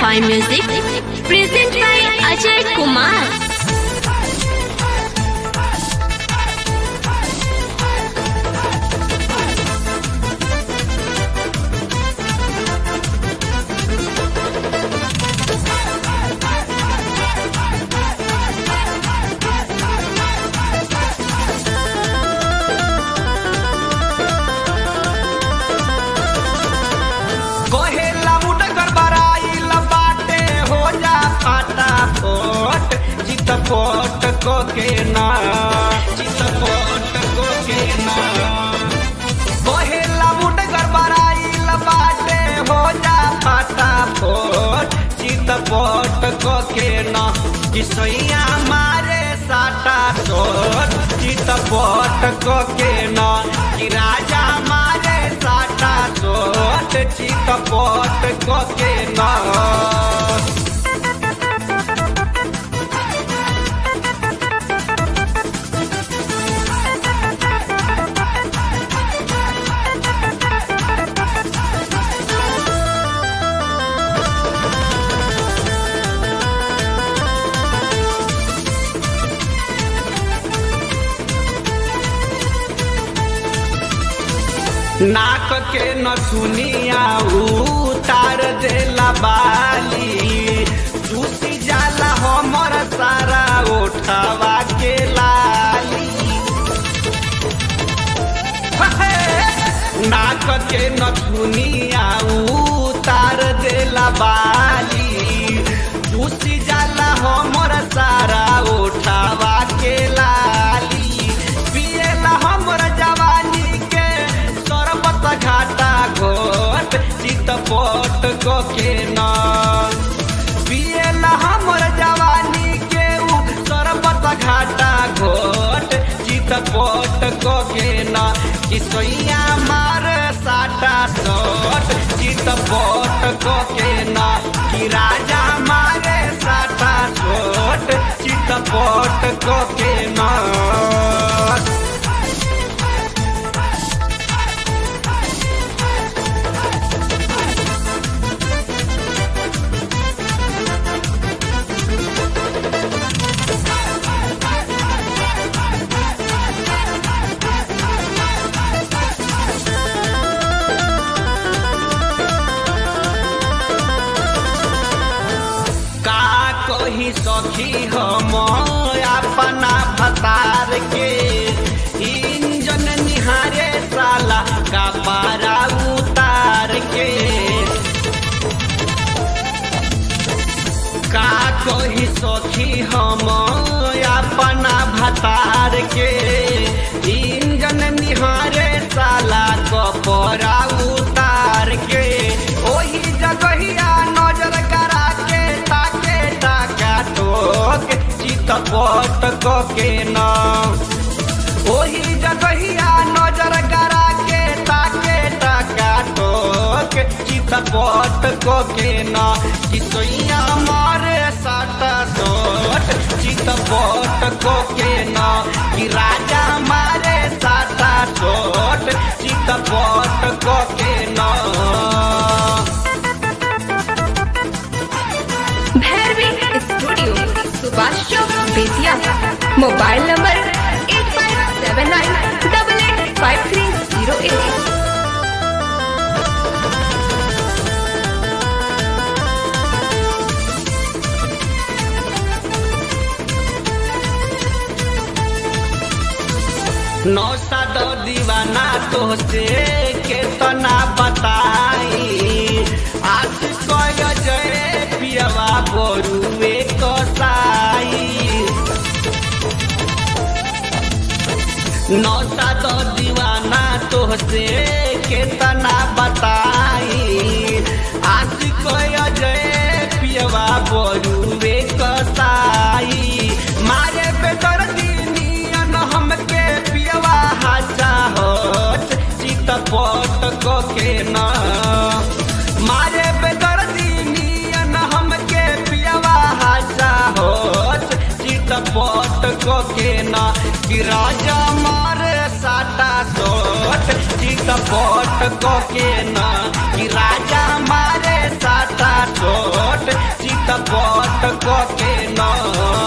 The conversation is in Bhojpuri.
by Music, present by Ajay Kumar. कहेला मुडगर बराइल बाटे हो जा फाटा फोट चित फोट को के ना चित फोट को के ना कहेला मुडगर बराइल बाटे हो जा फाटा फोट चित फोट को के ना किसैया मारे साटा तोट चित फोट को के ना कि राजा मारे साटा तोट चित फोट को के ना नाक के न सुनिया उतार देला बाली टूटी जाला हमर सारा ओठवा के लाली नाक के न सुनिया उतार देला बाली टूटी जाला हमर सारा ओठवा के लाली पिएला हमर जवानी के सरबत घाटा घोट चित पोट को के ना पिएला हमर जवानी के उ सरबत घाटा घोट चित पोट को के ना किसैया मार साटा सोट चित पोट को के ना कि राजा मारे साटा सोट चित पोट को के ना का कही सखी हम अपना भतार के इंजन निहारे साला का पारा उतार के का कही सखी हम अपना भतार के इंजन निहारे साला कपड़ा उतार के ओही जगहिया नजर करा के ताके टाका टोक चित पट को के ना ओही जगहिया नजर करा के ताके टाका टोक चित पट को के ना किसैया मारे साटा सोट चित पट को के ना कि राजा मारे साटा सोट चित पट को के ना Bhairavi studio Subhash Chowk Betiah mobile number eight five seven nine double eight five three zero eight नौसा दो दीवाना तो से केतना बताई आज कय जय पियवा बोरुए कसाई नौसा दो दीवाना तो से केतना बताई आज कय जय पियवा बोरुए कसाई मारे बेदर दिनियन हमके पियवा हाचा होत चित पट को के ना मारे बेदर दिनियन हमके पियवा हाचा होत चित पट को के ना कि राजा मारे साटा सोट चित पट को के ना कि राजा मारे साटा सोट के न